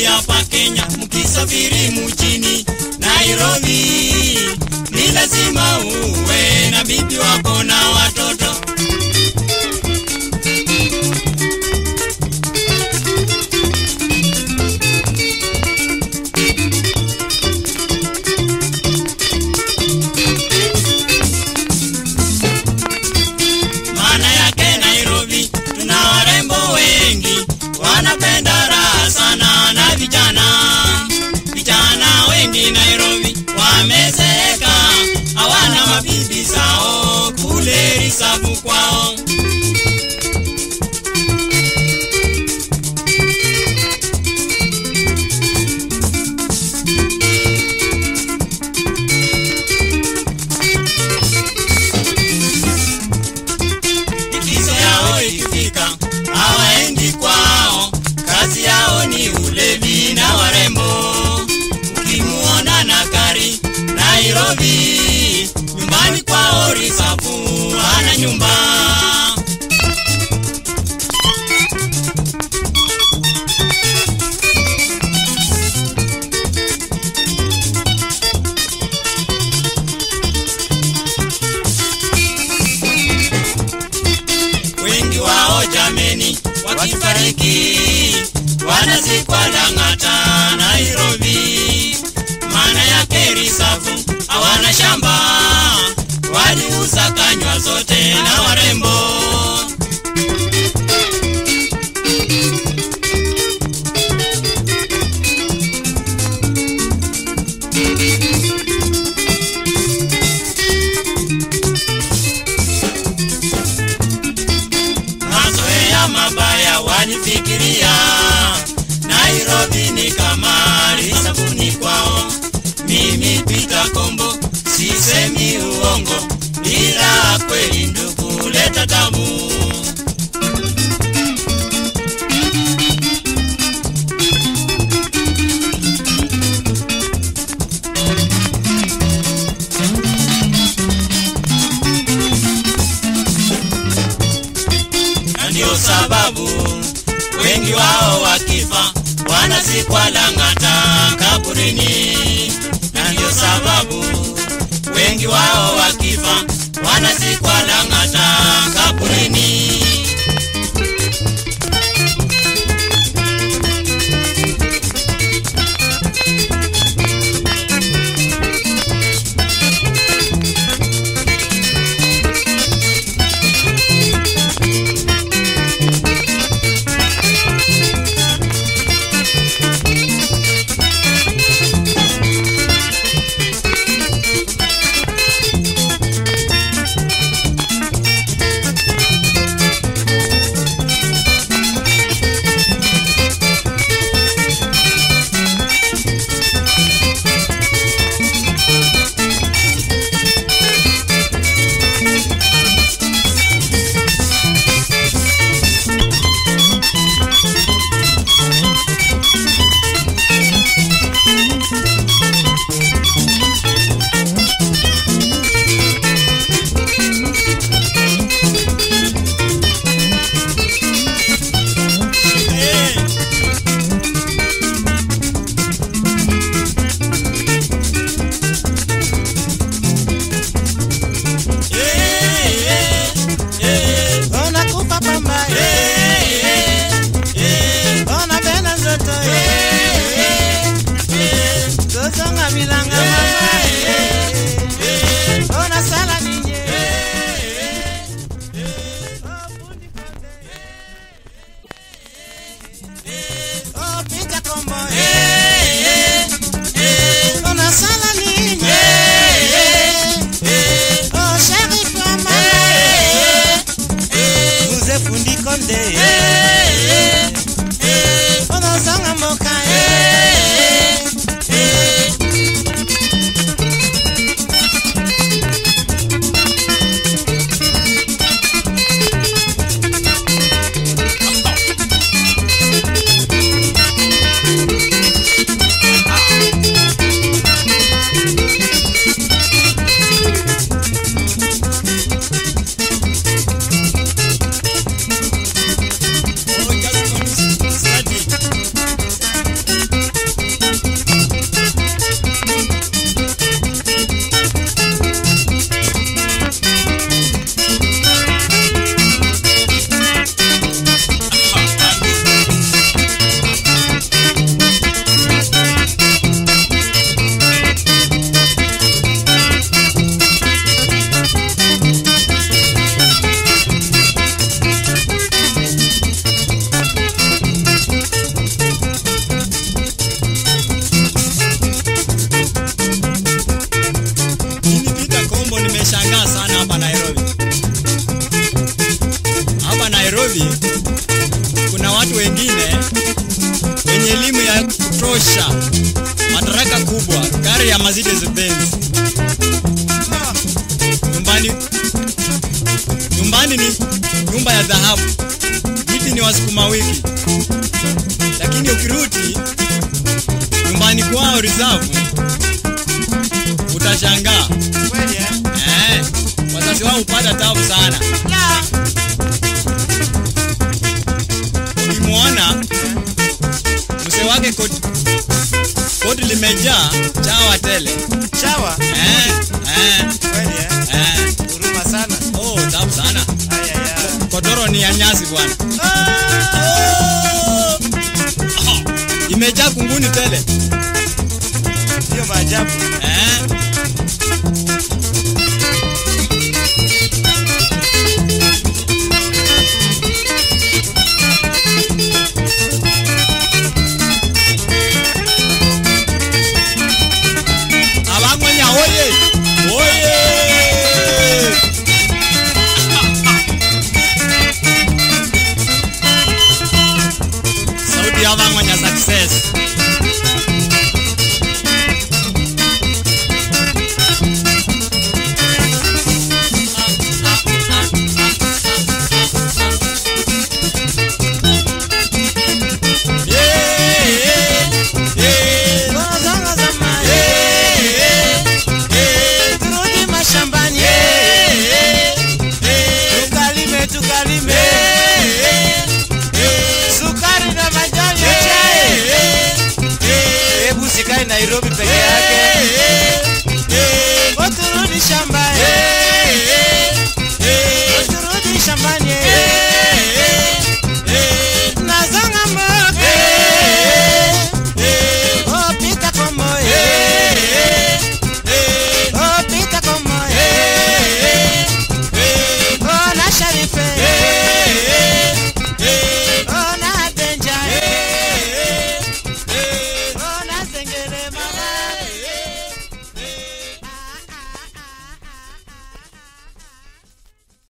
hapa Kenya, mkisafiri mjini Nairobi, ni lazima uwe na bibi wako na watoto. Maana yake Nairobi tuna warembo wengi, wanapenda raha sana na vijana. Vijana wengi Nairobi wamezeeka, hawana mabibi zao kule risabu kwao. likizo yao ikifika hawaendi kwao, kazi yao ni ulevi na warembo. Ukimuona na gari Nairobi, nyumbani kwao Risafu ana nyumba. wengi wao jameni, wakifariki wanazikwa Lang'ata, Nairobi. Maana yake risafu hawana shamba, waliuza kanywa zote na warembo. mazoea mabaya wanifikiria Nairobi ni kama risabuni kwao. Mimi Pita Kombo sisemi uongo, ila kweli ndugu leta tabu. na ndio sababu wengi wao wakifa wanazikwa Lang'ata kaburini, na ndio sababu wengi wao wakifa wanazikwa Lang'ata kaburini. Unakufa pamba unapenda nzoto tozonga milanga mama unasala ninye Oh, Pita Kombo unasala ninye Oh, Sheriff wa mama Mzee fundi konde unazonga mboka hivi kuna watu wengine wenye elimu ya kutosha madaraka kubwa gari ya Mercedes Benz nyumbani nyumbani ni nyumba ya dhahabu miti ni wasukuma wiki lakini ukirudi nyumbani kwao reserve utashangaa Kweli eh? eh, wazazi wao hupata tabu sana La. ukimwona mzee wake koti, koti limejaa chawa tele Chawa. eh, eh, Kweli eh? eh. Huruma sana. Oh, tabu sana Aya ya. kodoro ni ya nyasi bwana Ah. oh. imejaa kunguni tele Ndio maajabu. eh. abangwenya oye oye sauti ya abangwenya success Yeah, yeah, yeah. Tunazonga zamani. Turudi mashambani. Tukalime, tukalime. Sukari na majani ya chai. Hebu sikae Nairobi peke yake. Oh, turudi shambani.